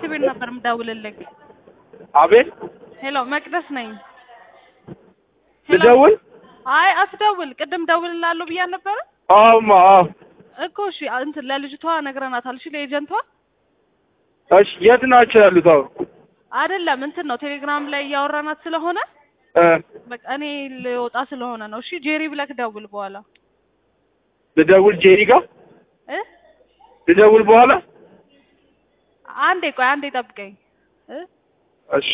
ቤት ነበር የምደውልልህ። አቤት ሄሎ መቅደስ ነኝ። ሄሎ። ልደውል? አይ አትደውል። ቅድም ደውልላለሁ ብያ ነበረ አዎማ አዎ። እኮ እሺ፣ እንትን ለልጅቷ ነግረናታል። እሺ ለኤጀንቷ እሺ የት ናቸው ያሉት አሁን? አይደለም እንትን ነው ቴሌግራም ላይ እያወራናት ስለሆነ እ በቃ እኔ ልወጣ ስለሆነ ነው። እሺ ጄሪ ብለክ ደውል በኋላ ልደውል ጄሪ ጋር እ ልደውል በኋላ? አንዴ ቆይ አንዴ ጠብቀኝ እ እሺ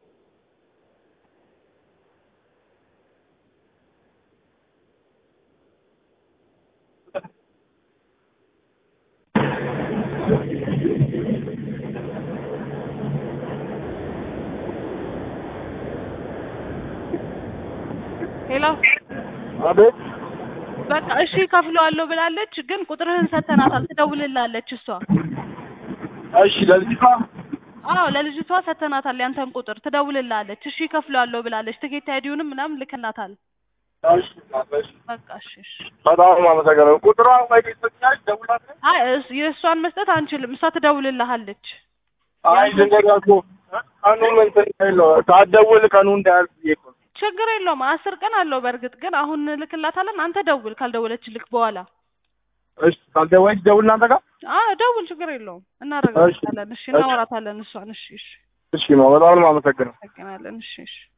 ሄሎ አቤት በቃ እሺ ከፍለዋለሁ ብላለች፣ ግን ቁጥርህን ሰተናታል። ትደውልላለች እሷ። እሺ ለልጅቷ አዎ ለልጅቷ ሰተናታል ያንተን ቁጥር ትደውልላለች። እሺ ከፍለዋለሁ ብላለች። ትኬት አይዲውንም ምናምን ልክናታል። እሺ እሺ በቃ እሺ እሺ። በጣም አመሰግናለሁ። ቁጥሯ ወይ ሰጥኛል ደውላት አይ እስ- የእሷን መስጠት አንችልም። እሷ ትደውልልሃለች። አይ ልንገርህ እኮ ቀኑን እንትን የለው ሳትደውል ቀኑ እንዳያልፍ ብዬ እኮ ነው። ችግር የለውም አስር ቀን አለው። በእርግጥ ግን አሁን ልክላታለን። አንተ ደውል ካልደወለችልክ በኋላ እሺ ካልደወለች ደውል እናንተ ጋር አዎ ደውል፣ ችግር የለውም እናረጋግጣለን። እሺ እናወራታለን እሷን። እሺ እሺ እሺ ነው። በጣም ነው የማመሰግነው። እናመሰግናለን። እሺ እሺ